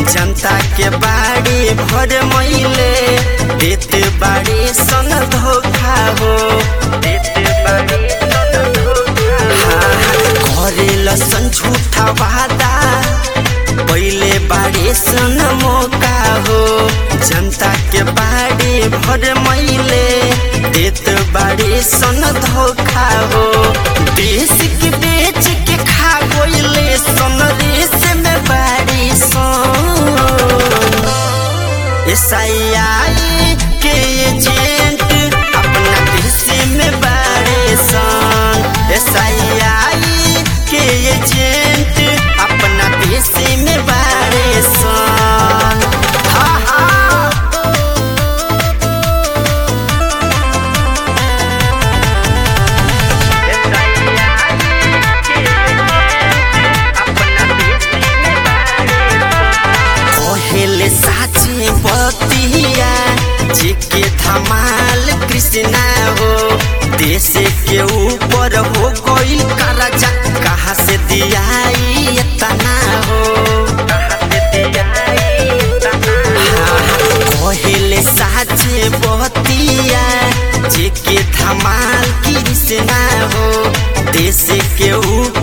जनता के बाड़ी भर मैले देते बाड़ी सन धोखा हो देते बाड़ी सन धोखा करे लसन झूठा वादा पहले बाड़ी सन मौका हो जनता के बाड़ी भर मैले देत बाड़ी सन धोखा हो देश के बेच के खा गोइले सन देश में बाड़ी सन एसआईआई के एजेंट अपना देश में बाड़े सन एसआईआई के एजेंट अपना देश में बाड़े सन हा हा कहेले साँचे बतिया जेके धमाल कृष्णा हो देश के ऊपर हो गई करजा कहाँ से दियाई इतना हो कहेले साँचे बतिया जेके धमाल कृष्णा हो देश के ऊपर